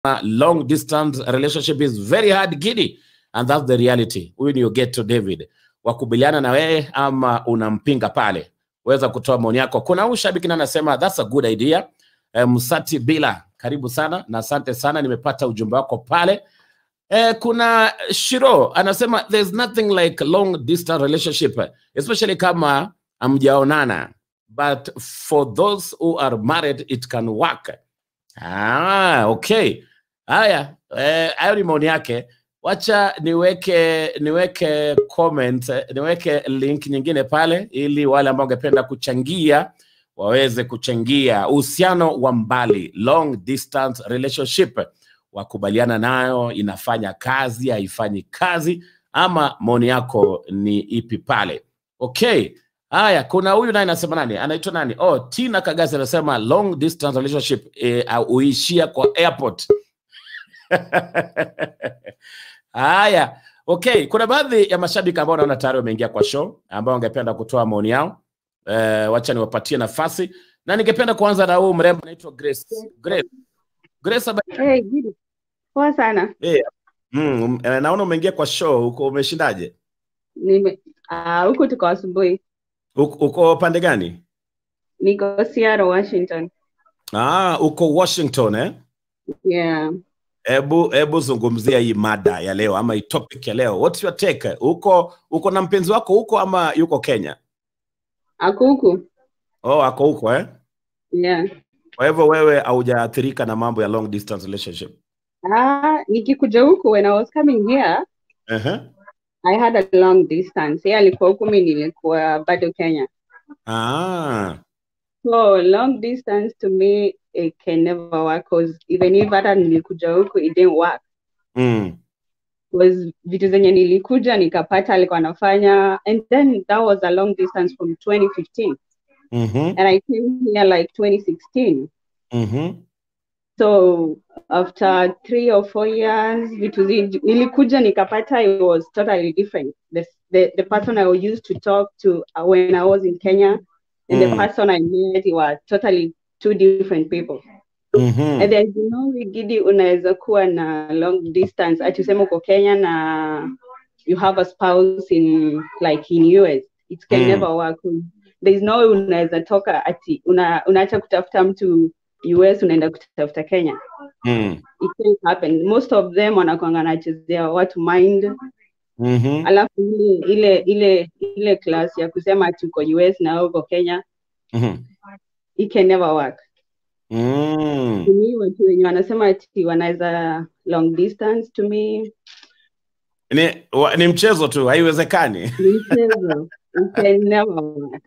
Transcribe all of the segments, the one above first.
long distance relationship is very hard giddy and that's the reality. Huyu ni Ogeto David. Wakubaliana na wewe ama unampinga pale? Weza kutoa maoni yako. Kuna huyu shabiki na anasema that's a good idea. Eh, Msati Bila, karibu sana na asante sana, nimepata ujumbe wako pale. Eh, kuna Shiro anasema there's nothing like long distance relationship especially kama hamjaonana but for those who are married it can work. Ah, okay. Haya, eh, hayo ni maoni yake. Wacha niweke niweke comment, eh, niweke link nyingine pale ili wale ambao wangependa kuchangia waweze kuchangia uhusiano wa mbali, long distance relationship, wakubaliana nayo, inafanya kazi, haifanyi kazi, ama maoni yako ni ipi pale? Okay. Haya, kuna huyu naye anasema nani? Anaitwa nani? Oh, Tina Kagasi anasema long distance relationship eh, huishia kwa airport. Haya, okay. Kuna baadhi ya mashabiki ambao naona tayari wameingia kwa show ambao wangependa kutoa maoni yao. Eh, wacha niwapatie nafasi na ningependa kuanza na huu mrembo anaitwa Grace. Grace. Grace habari? Hey, Gidi. Poa sana. Eh, mm, um, eh, naona umeingia kwa show huko, umeshindaje? Nime ah, huku tuko asubuhi. Uko, uko pande gani? Niko Seattle, Washington. Ah, uko Washington eh? Yeah. Hebu hebu zungumzia hii mada ya leo ama hii topic ya leo. What's your take? Uko uko na mpenzi wako huko ama yuko Kenya? Ako huku. Oh, ako huko eh? Yeah. Kwa hivyo wewe haujaathirika na mambo ya long distance relationship. Ah, nikikuja huku when I was coming here, Uh-huh. I had a long distance. Yeye alikuwa huku, mimi nilikuwa bado Kenya. Ah. So long distance to me it can never work cause even if hata nilikuja huku it didn't work. Mm. Was vitu zenye nilikuja nikapata alikuwa anafanya and then that was a long distance from 2015 Mhm. and I came here like 2016. Mhm. So after three or four years, vitu zi- nilikuja nikapata it was totally different. The, the, the person I used to talk to uh, when I was in Kenya and the Mm. person I met were totally two different people. Mhm. And there's no way Gidi unaweza kuwa na long distance ati useme uko Kenya na you have a spouse in like in US. It can Mm. never work. There's no way unaweza toka ati una, unaacha kutafuta mtu US unaenda kutafuta Kenya. Mm. It can't happen. Most of them wanakwanga wanachezea watu mind, Mhm. alafu ile ile ile ile class ya kusema ati uko US na wewe uko Kenya, Mhm. it can never work. Mm. To me, watu wenye wanasema ati wanaweza long distance to me Ni, wa, ni mchezo tu, haiwezekani. ni mchezo. It can never work.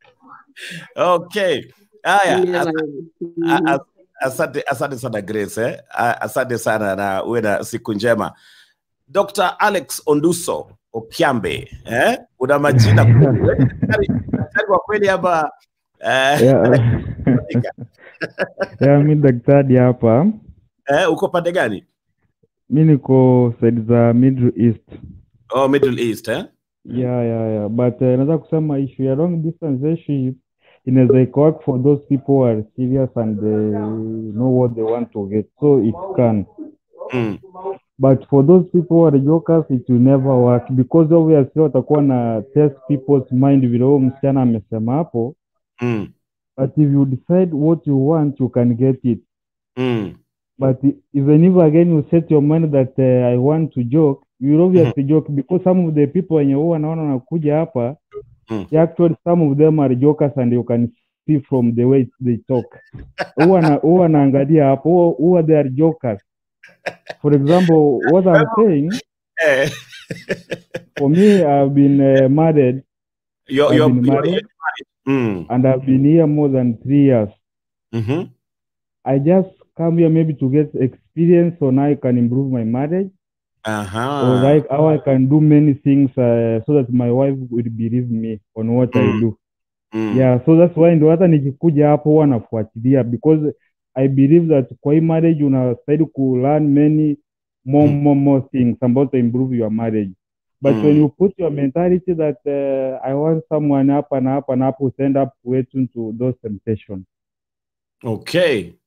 Okay. Haya, Never. as- Mhm. a- a- asante asante sana Grace eh? A- Asante sana na uwe na siku njema. Dr. Alex Onduso Okiambe, eh? Una majina kweli. Wewe ni daktari daktari wa kweli ama eh, Yeah. Yeah, mi daktari hapa, eh, uko pande gani? mi niko side za Middle East. Oh, Middle East eh? Yeah, yeah, yeah. But uh, naweza kusema issue ya long distance relationship inaweza ika work for those people who are serious and they know what they want to get. So it can. Mm. But for those people who are jokers, it will never work because obviously watakuwa na test people's mind vile huyo msichana amesema hapo. Mm. But if you decide what you want, you can get it. Mm. But e- even if again you set your mind that uh, I want to joke, you will obviously joke because some of the people wenye huwa wanaona wanakuja hapa, Mm. actually some of them are jokers and you can see from the way they talk. Huwa na- huwa wanaangalia hapo, huwa- huwa they are jokers. For example, what I'm saying, Eh, for me, I've been uh, married you're, I've you're, been you're, married mm. and I've been here more than three years. Mhm. I just come here maybe to get experience on how I can improve my marriage. or Aha. like how I can do many things uh, so that my wife will believe me on what I Mm. do. Mm. Yeah, so that's why ndo hata nikikuja hapo huwa nafuatilia because I believe that kwa hii marriage unastahili ku learn many more, Mm. more, more things about to improve your marriage. But when Mm. you put your mentality that uh, I want someone hapa na hapa na hapo, stand up way into those temptations. Okay.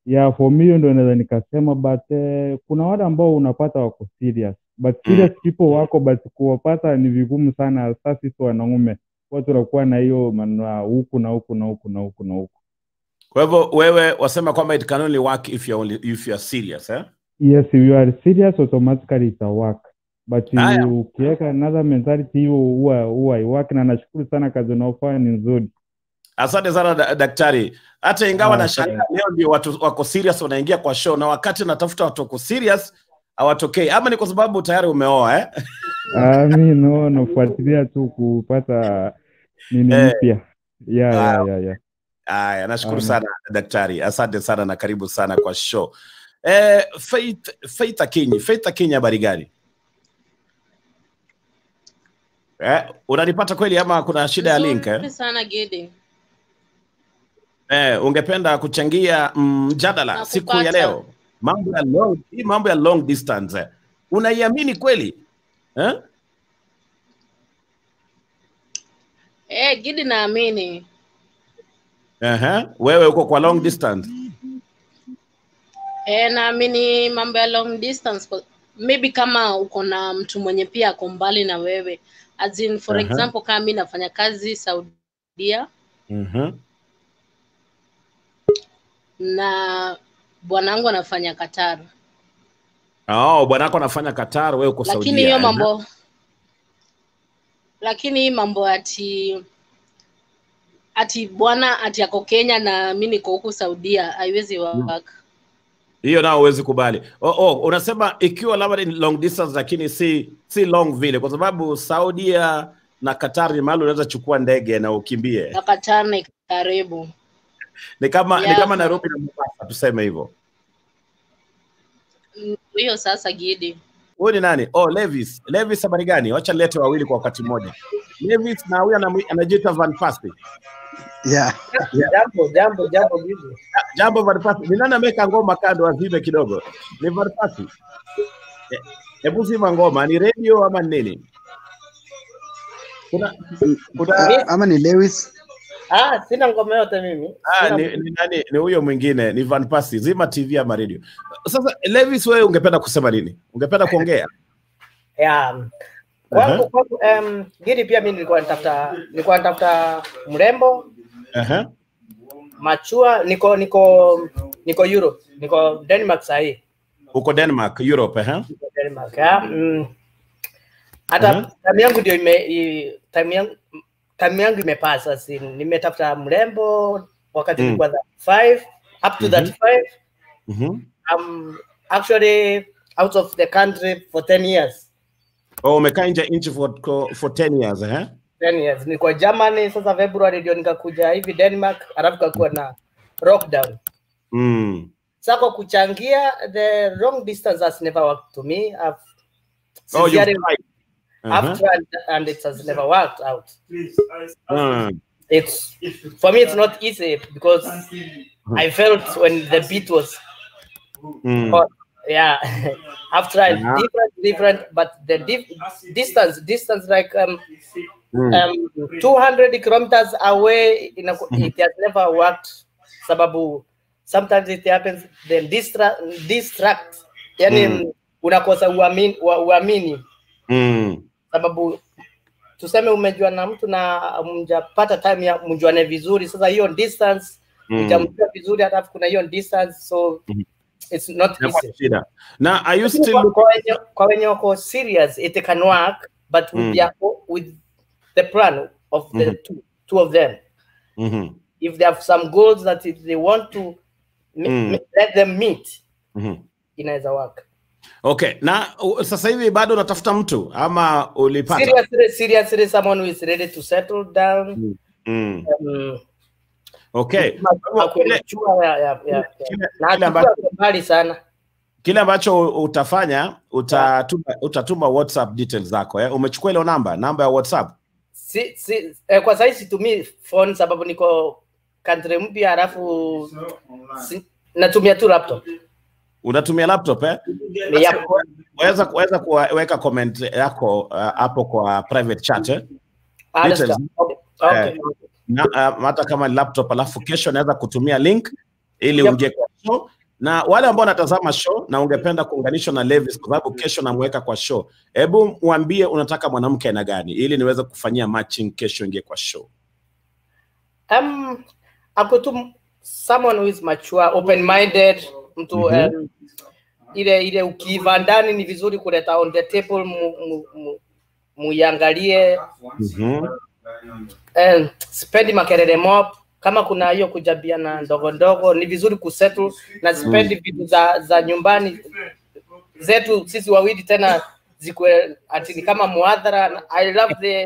yeah for me hiyo ndio naweza nikasema but eh, kuna wale ambao unapata wako serious but serious people wako but kuwapata ni vigumu sana sasa sisi wanaume huwa tunakuwa na hiyo maneno ya huku na huku na huku na huku na huku Kwa hivyo wewe wasema kwamba it can only work if you're only, if you're serious eh? yes if you are serious automatically ita work but Haya. ukiweka another mentality hiyo huwa huwa haiwork na nashukuru sana kazi unaofanya ni nzuri Asante sana da, daktari. Hata ingawa Ah, nashangaa leo ndio watu wako serious wanaingia kwa show, na wakati natafuta watu wako serious hawatokei, ama ni kwa sababu tayari umeoa eh? Ah, mi no nafuatilia tu kupata nini Eh. mpya yeah, Ah. yeah, yeah, yeah. Aya, nashukuru Amen. sana daktari, asante sana na karibu sana kwa show. Eh, Faith Faith Akinyi, Faith Akinyi, habari gani? Eh, unanipata kweli ama kuna shida ya link eh? Nzuri sana Gidi. Eh, ungependa kuchangia mjadala Nakupata. siku ya leo, mambo ya long, hii mambo ya long distance eh. Unaiamini kweli eh? Eh, Gidi naamini. Aha, wewe uko kwa long distance Eh, naamini mambo ya long distance kwa- maybe kama uko na mtu mwenye pia ako mbali na wewe as in for Aha. example kama mi nafanya kazi Saudia Mhm. na bwanangu anafanya Qatar Oh, bwanako anafanya Qatar, wewe uko Saudia. lakini hiyo eh? mambo lakini hii mambo ati ati bwana ati ako Kenya na mi niko huku Saudia haiwezi work. hiyo nao huwezi kubali. Oh, oh, unasema ikiwa labda ni long distance lakini si si long vile, kwa sababu Saudia na Qatar ni mahali unaweza chukua ndege na ukimbie. na Qatar ni karibu. Ni kama ni Yeah. kama Nairobi na Mombasa, tuseme hivyo. Mm, Hiyo sasa Gidi. Huyu ni nani? Oh, Levis. Levis habari gani? Wacha lete wawili kwa wakati mmoja. Levis na huyu anamwi- anajiita Van Persie. Yeah. Jambo, jambo, jambo bibi. Jambo Van Persie. Ni nani ameweka ngoma kando azime kidogo? Ni Van Persie. Eh, Hebu zima ngoma, ni radio ama ni nini? Kuna kuna Ah, ama ni Lewis. Ah, sina ngoma yote mimi. Ah, Sina- ni, ni, nani, ni huyo mwingine ni Van Persie. Zima TV ama radio. Sasa Levis, wewe ungependa kusema nini? Ungependa kuongea? Yeah. Kwangu, kwangu um, Gidi pia mimi nilikuwa natafuta nilikuwa natafuta mrembo Aha. machua niko niko niko Europe, niko Denmark sahii. Uko Denmark, Europe, aha. Niko Denmark. Yeah. Mm. Hata Mhm. time yangu ndio ime i- time yangu time yangu imepasa si nimetafuta mrembo wakati Mm. nilikuwa 35 up to Mhm. 35 Mhm. I'm actually out of the country for 10 years. Oh, umekaa nje ya nchi for, for 10 years, eh? 10 years. Nilikuwa Germany, sasa February ndio nikakuja hivi Denmark, alafu kakuwa na lockdown. Mm. Sasa kwa kuchangia the long distance has never worked to me. I've Oh, you've sincerely, tried. I've Uh-huh. tried and it has never worked out. Mm. It's for me it's not easy because I felt when the beat was Mm. hot. Yeah. I've tried Uh-huh. different different but the dif- distance distance like um Mm. um, 200 kilometers away in a, it has never worked sababu sometimes it happens then distract, distract yani Mm. unakosa uamini, wa- uamini Mm. sababu tuseme umejua na mtu na mjapata time ya mjuane vizuri sasa hiyo distance Mm. utamjua vizuri halafu kuna hiyo distance so Mhm. it's not Inakuwa easy shida. Na are you Lakini still kwa- looking kwa wenye- kwa wenye wako serious it can work but with, Mm. their, with the plan of the Mhm. two, two of them Mhm. if they have some goals that if they want to m- Mm. m- let them meet Mhm. inaweza work Okay, na uh, sasa hivi bado unatafuta mtu ama ulipata? seriously seriously someone who is ready to settle down Mm. um, Okay. ma- akuchua ya, ya, ya, ya. Kile, na kile, achukue ambacho, ako mbali sana kile ambacho utafanya utatuma, utatuma WhatsApp details zako eh? Umechukua ile namba, namba ya WhatsApp? si, si, eh, kwa sahii situmii phone sababu niko country mpya halafu si, natumia tu laptop Unatumia laptop eh? Ni ya- Waweza waweza kuweka comment yako uh, hapo kwa private chat eh? Understand. Details. Okay. Okay. na, uh, hata kama ni laptop alafu kesho naweza kutumia link ili Yep. uingie kwa show na wale ambao wanatazama show na ungependa kuunganishwa na Levis kwa sababu kesho namweka kwa show, hebu mwambie unataka mwanamke aina gani ili niweze kufanyia matching kesho ingie kwa show. Um, ako tu someone who is mature, open minded, mtu Mhm. um, ile ile ukiiva ndani ni vizuri kuleta on the table mu, mu, mu, muiangalie Mhm. eh, sipendi makelele mob kama kuna hiyo kujabiana ndogo ndogo ni vizuri kusettle na sipendi vitu za za nyumbani zetu sisi wawili tena zikuwe ati ni kama muadhara i love the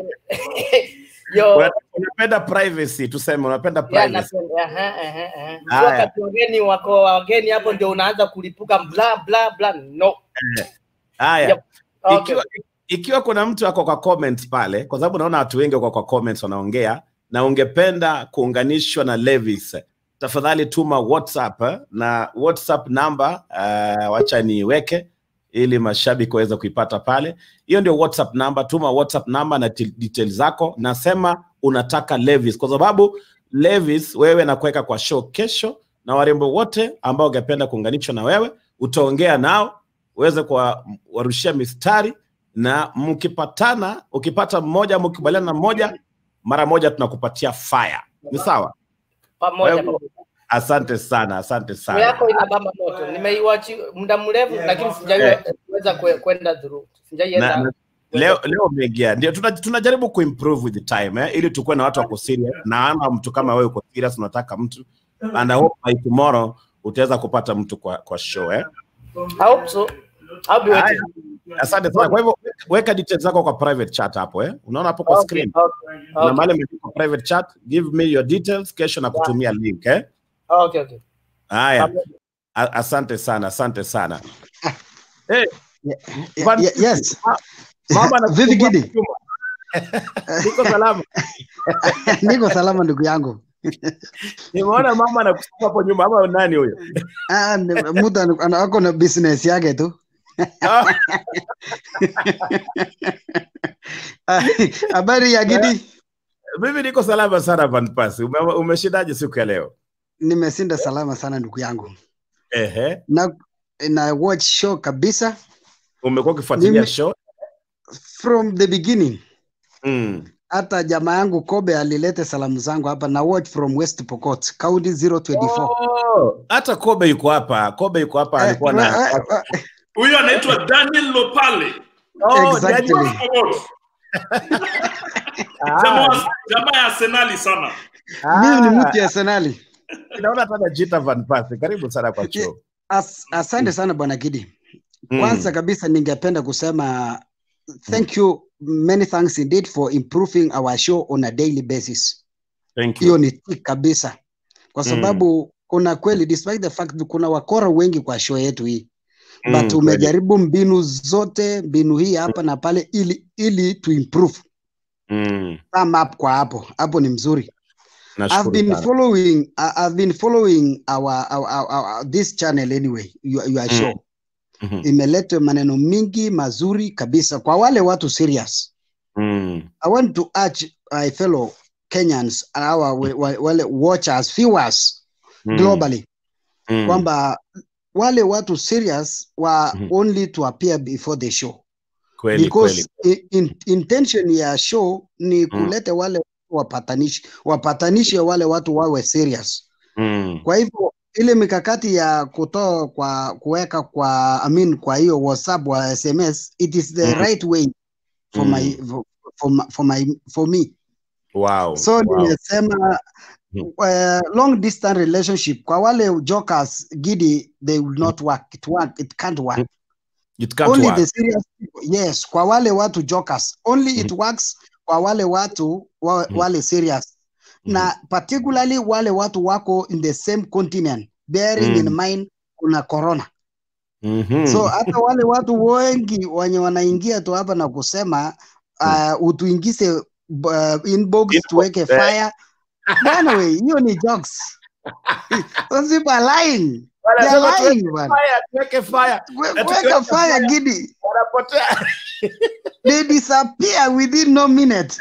yo Una- Unapenda privacy, tuseme unapenda Yeah, privacy. napenda, aha, aha, aha. Haya. Wakati wageni wako wageni hapo ndio unaanza kulipuka bla bla bla no Haya. Yep. Okay. Ikiwa, ikiwa kuna mtu ako kwa comment pale, kwa sababu naona watu wengi wako kwa comments wanaongea, na ungependa kuunganishwa na Levis, tafadhali tuma WhatsApp eh, na WhatsApp namba uh, wacha niweke ili mashabiki waweze kuipata pale. Hiyo ndio WhatsApp namba, tuma WhatsApp namba na til- details zako, nasema unataka Levis, kwa sababu Levis wewe nakuweka kwa show kesho, na warembo wote ambao ungependa kuunganishwa na wewe utaongea nao uweze kuwarushia mistari na mkipatana, ukipata mmoja, mkikubaliana na mmoja, mara moja tunakupatia fire. Ni sawa? pamoja Wewe- pamoja. Asante sana, asante Simu sana. yako inabamba moto nimeiwachi muda mrefu lakini sijaiweza kwe- kwenda through Na, sijaienda na, leo leo umeingia, ndio tuna- tunajaribu kuimprove with the time eh, ili tukuwe na watu wako serious, na ama mtu kama wewe uko serious, unataka mtu and I hope by tomorrow utaweza kupata mtu kwa, kwa show eh. I hope so I'll be waiting. Asante sana. Kwa hivyo weka details zako kwa private chat hapo eh, unaona hapo kwa Okay, screen okay, na okay. mahali imeandikwa private chat, give me your details, kesho na kutumia link eh. Okay, okay. Haya, A- asante sana, asante sana. Eh, Ye- Van- ye- yes. mama na Vivi Gidi. Niko salama. Niko salama ndugu yangu. Nimeona mama anakusumbua hapo nyuma ama nani huyo? Ah, ni- mtu ana- ana- ako na business yake tu. Ah, Ah, Habari ya Gidi? Mimi niko salama sana Van Pass. Ume, umeshindaje siku ya leo? Nimesinda salama sana ndugu yangu. Ehe. Na na watch show kabisa Umekuwa ukifuatilia Mimi- show? from the beginning. Mm. Hata jamaa yangu Kobe alilete salamu zangu hapa na watch from West Pokot, County 024. Oh, hata Kobe yuko hapa. Kobe yuko hapa Eh, alikuwa na eh, eh, huyo anaitwa Daniel Lopale Oh, exactly. Daniel. jamaa Ah, wa- jamaa ya Arsenali sana Mimi ni ah, mtu ya Arsenali. Naona hata najiita Van Pass. Karibu sana kwa show. As, asante sana bwana Gidi. Mm. Kwanza kabisa ningependa kusema thank you many thanks indeed for improving our show on a daily basis. Thank you. Hiyo ni tick kabisa, kwa Mm. sababu kuna kweli, despite the fact kuna wakora wengi kwa show yetu hii Mm, but kweli. umejaribu mbinu zote, mbinu hii hapa na pale, ili ili to improve Mm. thumb up kwa hapo hapo, ni mzuri. I've Nashukuru been sana. following I- I've been following our, our, our, our this channel anyway your, your Mm. show Mhm. imeleta maneno mingi mazuri kabisa kwa wale watu serious. Mm. I want to urge my fellow Kenyans and our wa- wa- wale watchers viewers Mm. globally Mm. kwamba wale watu serious wa Mhm. only to appear before the show Kweli because kweli. i- in, intention ya show ni Mm. kuleta wale wapatanishi wapatanishe wale watu wawe serious Mm. kwa hivyo ile mikakati ya kutoa kwa kuweka kwa I mean, kwa hiyo WhatsApp wa SMS it is the Mm. right way for my for, for, my- for my for me Wow. so wow. nimesema Mm. uh, long distance relationship kwa wale jokers gidi they will not work it work it can't work Mm. It can't only work. the serious people yes kwa wale watu jokers only it works kwa wale watu wa, Mhm. wale serious Mhm. na particularly wale watu wako in the same continent bearing Mm. in mind kuna corona Mhm. so hata wale watu wengi wenye wanaingia tu hapa na kusema uh, utuingize uh, inbox Inbox, tuweke eh. fire bwana we hiyo ni jokes those people are lying they Wanasema are tuweke lying bwana fire, tuweke fire. We- Na weka tukiweka fire fire- gidi Wanapotea. they disappear within no minute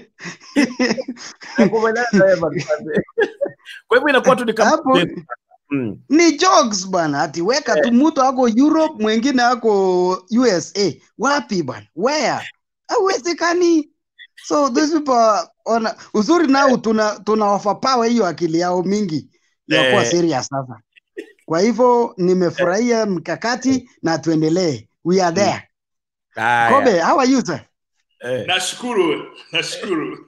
Nakubaliana na wewe, Magufuli. Kwa hivyo inakuwa tu ni kama hapo Mm. ni jokes bwana ati weka tu mtu ako europe mwingine ako usa wapi bwana where hauwezekani so these people are on uzuri nao tuna tuna overpower hiyo akili yao mingi ya kuwa Eh. serious sasa kwa hivyo nimefurahia mkakati na tuendelee we are there Haya. kobe how are you sir Eh. Nashukuru, nashukuru.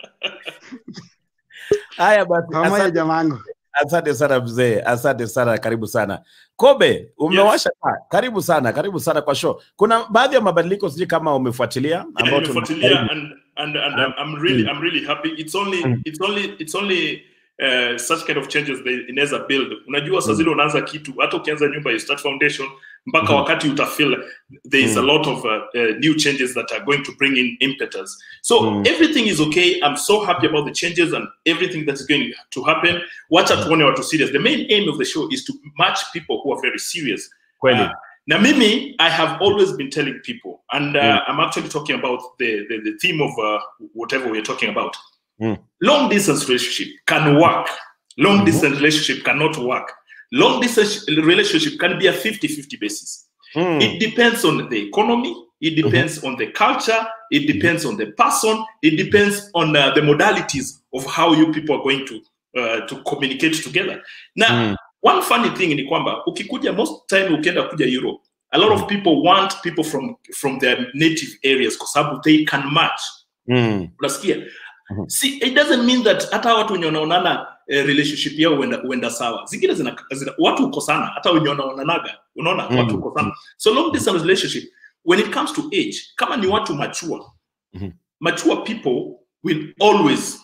Haya basi, pamoja asante, jamangu asante sana mzee, asante sana, karibu sana Kobe. Umewasha taa, karibu sana, karibu sana kwa show. Kuna baadhi ya mabadiliko sijui kama umefuatilia Yeah, ambao tuna- nimefuatilia and and and I'm, I'm really I'm really happy. It's only Mm. it's only it's only uh, such kind of changes they inaweza build. Unajua saa Mm. zile unaanza kitu hata ukianza nyumba you start foundation mpaka Mhm. wakati utafeel there is a Mm. lot of uh, uh, new changes that are going to bring in impetus. So Mm. everything is okay. I'm so happy about the changes and everything that's going to happen. Wacha tuone watu serious. The main aim of the show is to match people who are very serious. kweli. Uh, now, Mimi, I have always been telling people, and uh, Mm. I'm actually talking about the, the, the theme of uh, whatever we're talking about. Mm. Long distance relationship can work. Long Mhm. distance relationship cannot work. Long distance relationship can be a 50 50 basis. Mm. It depends on the economy, it depends on the culture, it depends on the person, it depends on uh, the modalities of how you people are going to uh, to communicate together. Now, Mm. one funny thing ni kwamba ukikuja most time ukienda kuja Europe, a lot of people want people from from their native areas kwa sababu they can match. Mm. Unasikia? Mhm. See, it doesn't mean that hata watu wenye wanaonana eh, relationship yao huenda huenda sawa. Zingine zina, zina watu uko sana, hata wenye wanaonanaga, unaona Mhm. watu uko sana. So long distance relationship when it comes to age, kama ni watu mature, Mhm. mature people will always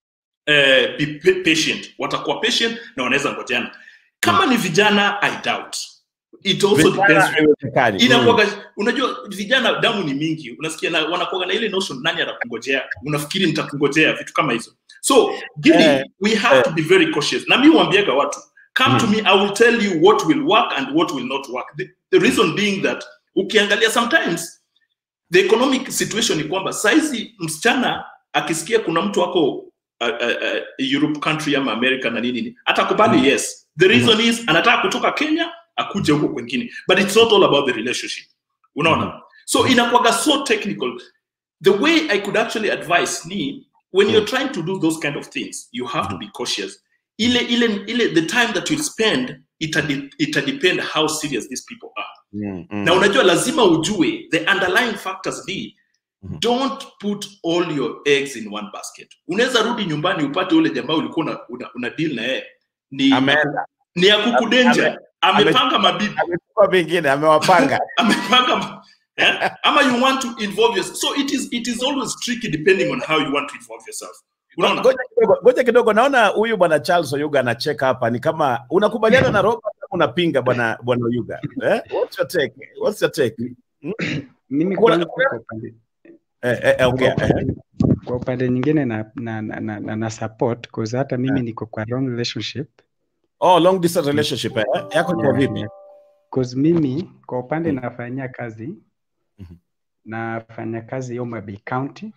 uh, be pa- patient. Watakuwa patient na wanaweza ngojeana. Kama ni vijana, I doubt. It also Vijana depends haiwezekani. Mm. inakuwaga unajua vijana damu ni mingi unasikia na wanakuwaga na ile notion nani atakungojea unafikiri nitakungojea vitu kama hizo so Gidi, Eh, we have eh. to be very cautious na mi huambiaga watu come to me i will tell you what will work and what will not work the, the reason being that ukiangalia sometimes the economic situation ni kwamba saizi msichana akisikia kuna mtu ako uh, uh, uh, europe country ama america na nini nini atakubali Mm. yes the reason is anataka kutoka kenya akuje huko kwengine but it's not all about the relationship unaona so inakuwaga so technical the way i could actually advise ni when you're trying to do those kind of things you have to be cautious ile ile ile the time that you spend ita, ita depend how serious these people are Mm. Mm. na unajua lazima ujue the underlying factors ni Mhm. don't put all your eggs in one basket unaweza rudi nyumbani upate ule jamaa ulikuwa una, una, una deal na yeye ni Ameenda. ni ya kukudenja ame- amepanga mabibi Amechukua vingine amewapanga. amepanga eh? ama you want to involve yourself so it is it is always tricky depending on how you want to involve yourself unaona Ngoja kidogo, ngoja kidogo, naona huyu bwana Charles Oyuga anacheka hapa, ni kama unakubaliana na Robert ama unapinga bwana bwana Oyuga eh? What's your take? What's your take? mimi Kuna- kwangu kwa upande, Eh, eh, eh, okay. kwa eh. upande, kwa upande nyingine na, na, na, na, na, na support cause hata mimi niko kwa wrong relationship Oh, long distance relationship eh? Yako kwa Yeah, vipi? yeah. cause mimi kwa upande nafanyia kazi Mhm. nafanya kazi Homa Bay County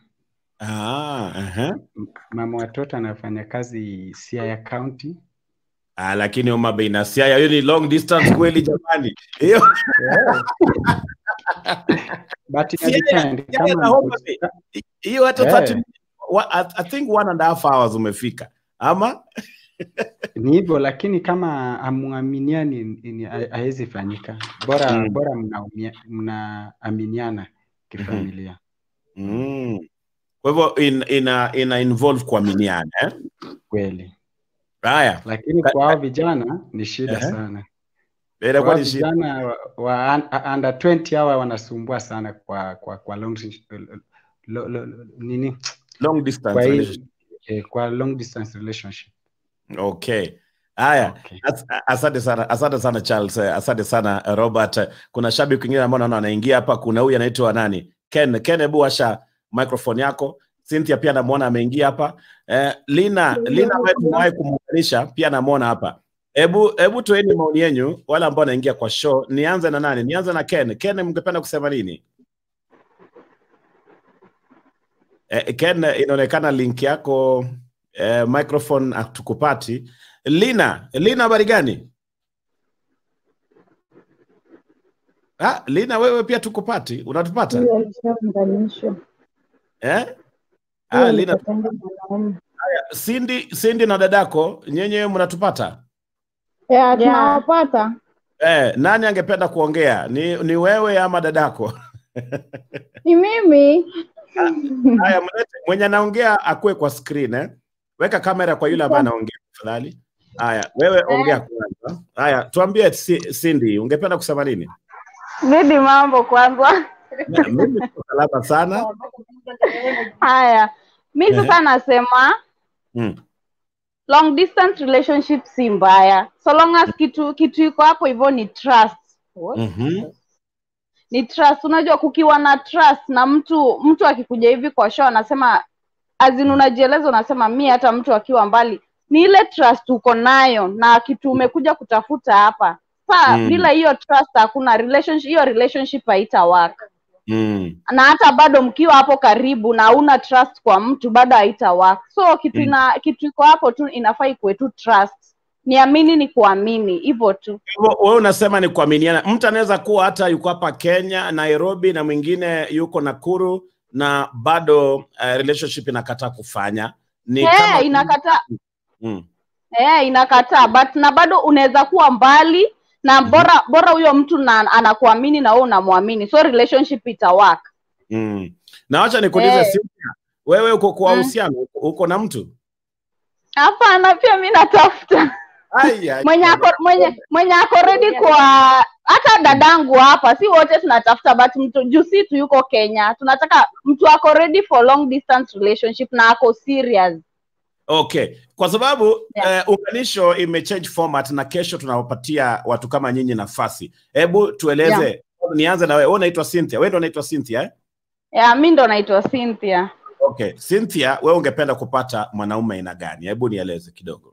Ah, aha. M- mama watoto anafanya kazi Siaya County Ah, lakini Homa Bay na Siaya hiyo ni long distance kweli jamani. Hiyo but ina Siaya- depend Siaya na kama Homa Bay. hiyo hata Eh. 30 wa- I I think one and a half hours umefika. Ama ni hivyo lakini kama amuaminiani ni- ha- haiwezi fanyika bora Mm. bora mnaumia- mnaaminiana kifamilia mm. Kwa hivyo in, ina ina involve kuaminiana eh? kweli Haya, lakini Ka- kwa hao vijana ni shida Ehe. sana Kwa inakuwa hao ni shida. vijana wa, wa un- under 20 hawa wanasumbua sana kwa kwa kwa long lo, lo, lo, nini long distance kwa, hii, relationship. eh, kwa long distance relationship Okay. Haya, okay. As- asante sana, asante sana Charles, eh, asante sana eh, Robert. Eh, Kuna shabiki mwingine ambao naona anaingia hapa. Kuna huyu anaitwa nani? Ken. Ken, hebu washa microphone yako. Cynthia pia namuona ameingia hapa. Eh, Lina, Lina ambaye tumewahi kumuunganisha pia namuona hapa. Hebu hebu toeni maoni yenu wale ambao wanaingia kwa show. Nianze na nani? Nianze na Ken. Ken, mngependa kusema nini? Eh, Ken, inaonekana link yako eh, microphone hatukupati. Lina, Lina habari gani? Ah, Lina wewe pia tukupati, unatupata? Huyo alishaunganishwa. Eh? Huyo Ah, Lina, alipatanga mwanaume. Cindy, Cindy na dadako nyenye mnatupata? Ya, tunawapata. Eh, nani angependa kuongea? Ni, ni wewe ama dadako? Ni mimi. Haya, mlete mwenye anaongea akuwe kwa screen eh. Weka kamera kwa yule ambaye anaongea tafadhali. Haya, wewe ongea kwanza. Haya, tuambie Ci- Cindy, ungependa kusema nini? Gidi mambo kwanza. Na- Mimi niko salama sana. Haya, mi Ehe. sasa nasema Mm. long distance relationship si mbaya so long as kitu kitu iko hapo hivyo ni trust Mhm. ni trust unajua kukiwa na trust na mtu mtu akikuja hivi kwa show anasema azin unajieleza unasema mi hata mtu akiwa mbali ni ile trust uko nayo na kitu umekuja kutafuta hapa saa Mm. bila hiyo trust hakuna relationship hiyo relationship haita work Mm. na hata bado mkiwa hapo karibu na una trust kwa mtu bado haita work so kitu Mm. ina kitu iko hapo tu inafaa ikuwe tu trust niamini ni kuamini hivyo tu Hivyo wewe unasema ni kuaminiana. Mtu anaweza kuwa hata yuko hapa Kenya, Nairobi na mwingine yuko Nakuru na bado uh, relationship inakataa kufanya. Ni hey, kama inakataa mm. hey, inakataa but na bado unaweza kuwa mbali na bora bora huyo mtu na anakuamini na wewe unamwamini so relationship ita work Mm. Na wacha nikuulize Eh. Cynthia, wewe uko kwa Mm. uhusiano, uko- uko na mtu? hapana pia mi natafuta Ai, ai, mwenye ai. ako mwenye mwenye ako ready kwa hata dadangu hapa si wote tunatafuta but mtu juu si tu yuko Kenya tunataka mtu ako ready for long distance relationship na ako serious Okay, kwa sababu Yeah. eh, unganisho imechange format na kesho tunawapatia watu kama nyinyi nafasi. Hebu tueleze, nianze na wewe. Wewe unaitwa Cynthia, wewe ndio unaitwa Cynthia eh? ya mi ndo naitwa Cynthia Okay, Cynthia, wewe ungependa kupata mwanaume aina gani? Hebu nieleze kidogo.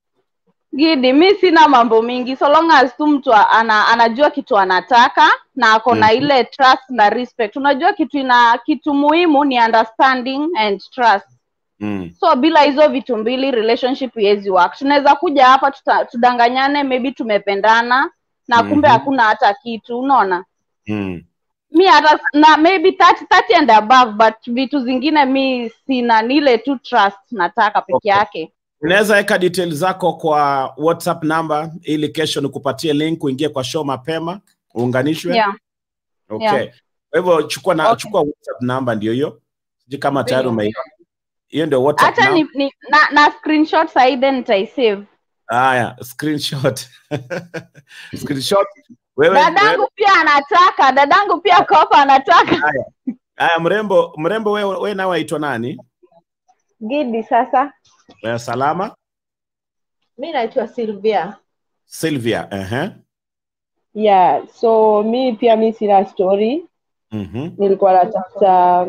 Gidi, mi sina mambo mingi so long as tu mtu ana, anajua kitu anataka na ako na Mhm. ile trust na respect. Unajua kitu ina kitu muhimu ni understanding and trust. Mm. So bila hizo vitu mbili relationship iwezi work. Tunaweza kuja hapa tuta, tudanganyane maybe tumependana na kumbe Mhm. hakuna hata kitu, unaona? Mm. Mi hata na maybe 30, 30 and above but vitu zingine mi sina ni ile tu trust nataka peke Okay. yake. Unaweza weka details zako kwa WhatsApp number ili kesho nikupatie link uingie kwa show mapema uunganishwe. Yeah. Okay. yeah. Kwa hivyo chukua na Okay. chukua WhatsApp number ndio hiyo. Sijui kama tayari umeiona. Hiyo ndio WhatsApp Hata number. ni, ni na, na screenshot sahi then nitaisave. Haya, screenshot. screenshot. Wewe, Dadangu wewe pia anataka, dadangu pia kopa anataka. haya mrembo, mrembo wewe wewe nawe waitwa nani? Gidi sasa. Wewe salama? Mi naitwa Sylvia. Sylvia, eh Yeah, so mi pia mi sina story. Mhm. Nilikuwa natafuta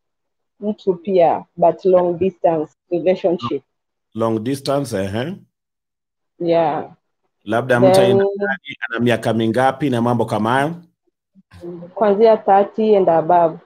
mtu pia but long distance relationship. Long distance, eh Yeah. Labda mtu Then aina gani, ana miaka mingapi na mambo kama hayo? kuanzia 30 and above.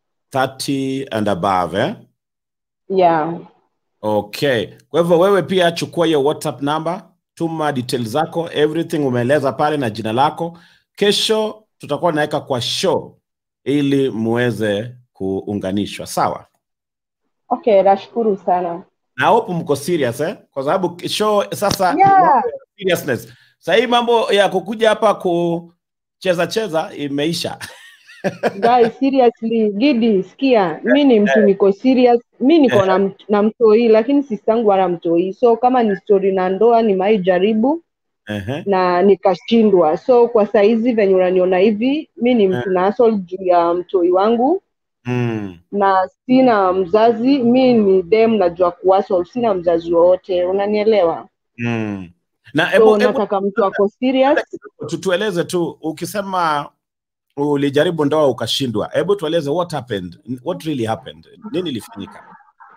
30 and above, eh? Yeah. Okay. Kwa hivyo wewe pia chukua hiyo WhatsApp number, tuma details zako, everything umeeleza pale na jina lako. Kesho tutakuwa naweka kwa show ili muweze kuunganishwa, sawa? Okay, nashukuru sana. Na hope mko serious eh? Kwa sababu show sasa Yeah. seriousness. Sasa hii mambo ya kukuja hapa kucheza cheza imeisha. Guys, seriously, Gidi, sikia, mi ni mtu niko serious. Mi niko na, mt- na mtoi lakini sistangu ana mtoi, so kama ni story na ndoa nimewahi jaribu Ehe. na nikashindwa. So kwa saizi venye unaniona hivi, mi ni mtu na hustle juu ya mtoi wangu Mm. na sina mzazi. Mi ni dem, najua kuhustle, sina mzazi wowote, unanielewa? Mm. Na So hebu hebu nataka mtu ako serious. tu- tueleze tu ukisema ulijaribu ndoa ukashindwa, hebu tueleze what happened, what really happened, nini ilifanyika?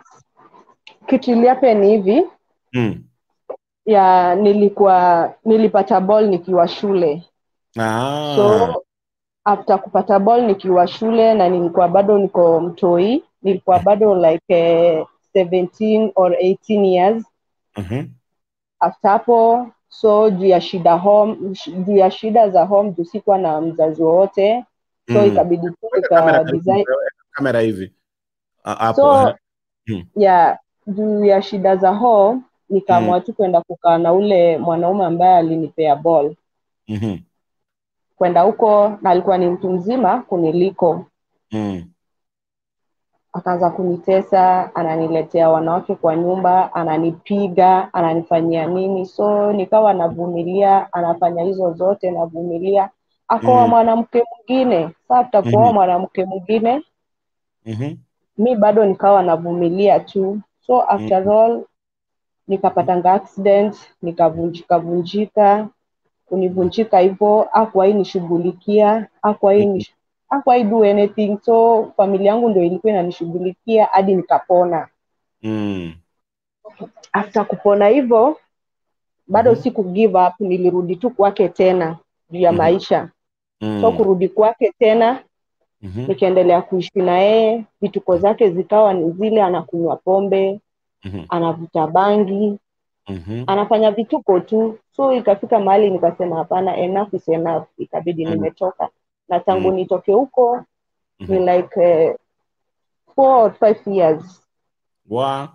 Kitu iliape ni hivi Mm. ya nilikuwa nilipata ball nikiwa shule Ah. so after kupata ball nikiwa shule na nilikuwa bado niko mtoi nilikuwa bado like eh, 17 or 18 years Mhm. after hapo so juu ya shida home sh- juu ya shida za home juu sikuwa na mzazi wowote so Mm. ikabidi tu Weka kamera nika karibu, design weka kamera hivi Ah, hapo so eh. Mm. ya juu ya shida za home nikaamua tu kwenda kukaa na ule mwanaume ambaye alinipea ball Mhm. kwenda huko na alikuwa ni mtu mzima kuniliko Mm. akaanza kunitesa ananiletea wanawake kwa nyumba ananipiga ananifanyia nini so nikawa navumilia anafanya hizo zote navumilia akoa Mm. mwanamke mwingine saa tutakuoa Mhm. mwanamke mwingine Mhm. mi bado nikawa navumilia tu so after all nikapatanga accident nikavunjika vunjika kunivunjika hivyo akuwai nishughulikia akuwai nish... akuwai do anything so familia yangu ndio ilikuwa inanishughulikia hadi nikapona Mm. after kupona hivyo bado Mhm. siku give up nilirudi tu kwake tena juu ya Mhm. maisha Mm. so kurudi kwake tena Mhm. nikaendelea kuishi na yeye vituko zake zikawa ni zile anakunywa pombe Mhm. anavuta bangi Mhm. anafanya vituko tu so ikafika mahali nikasema hapana enough is enough ikabidi Mm. nimetoka na tangu Mm. nitoke huko ni Mhm. like uh, four or five years Wa.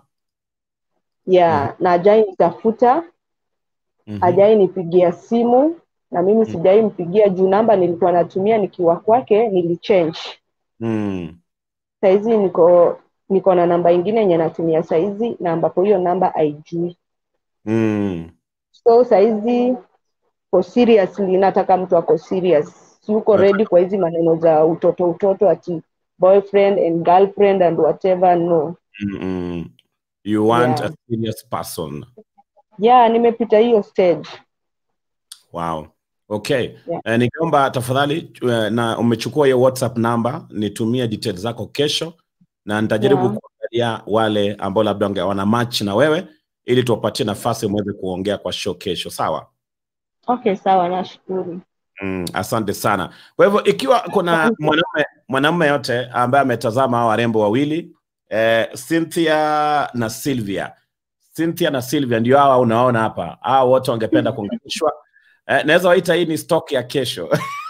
yeah na ajai nitafuta Mhm. ajai nipigia simu na mimi sijai mpigia juu namba nilikuwa natumia nikiwa kwake nilichange Mm. saizi niko niko na namba ingine yenye natumia saizi na ambapo hiyo namba haijui Mm. so saizi for seriously nataka mtu ako serious yuko ready kwa hizi maneno za utoto utoto ati boyfriend and girlfriend and whatever no Mm. You want Yeah. a serious person. yeah nimepita hiyo stage Wow. Okay. Yeah. Eh, ningeomba tafadhali eh, na umechukua hiyo WhatsApp namba, nitumie details zako kesho na nitajaribu Yeah. kuangalia wale ambao labda wange- wana match na wewe ili tuwapatie nafasi muweze kuongea kwa show kesho, sawa? okay sawa nashukuru Mm, asante sana. Kwa hivyo ikiwa kuna mwanaume mwanaume yote ambaye ametazama hao warembo wawili eh, Cynthia na Sylvia. Cynthia na Sylvia ndio hawa unaona hapa. Hao wote wangependa kuunganishwa. Eh, naweza waita hii ni stock ya kesho.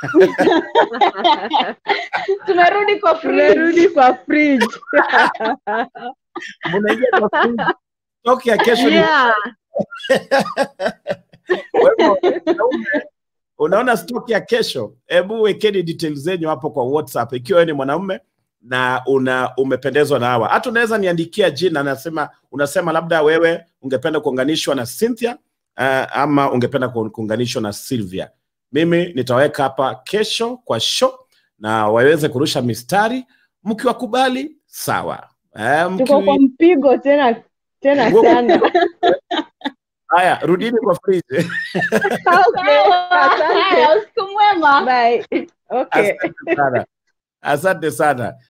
tumerudi kwa tumerudi kwa fridge Mnaingia kwa fridge. Stock ya kesho ni yeah. Kwa hivyo, wanaume, unaona stock ya kesho, hebu wekeni details zenyu hapo kwa WhatsApp ikiwa wewe ni mwanaume na una umependezwa na hawa. Hata unaweza niandikia jina, nasema unasema labda wewe ungependa kuunganishwa na Cynthia uh, ama ungependa ku- kuunganishwa na Sylvia. Mimi nitaweka hapa kesho kwa show na waweze kurusha mistari, mkiwakubali sawa. Eh, tuko kwa mki... mpigo tena tena Wow. sana Haya, rudini kwa fridge. okay asante Haya, usiku mwema bye okay Asante sana, asante sana.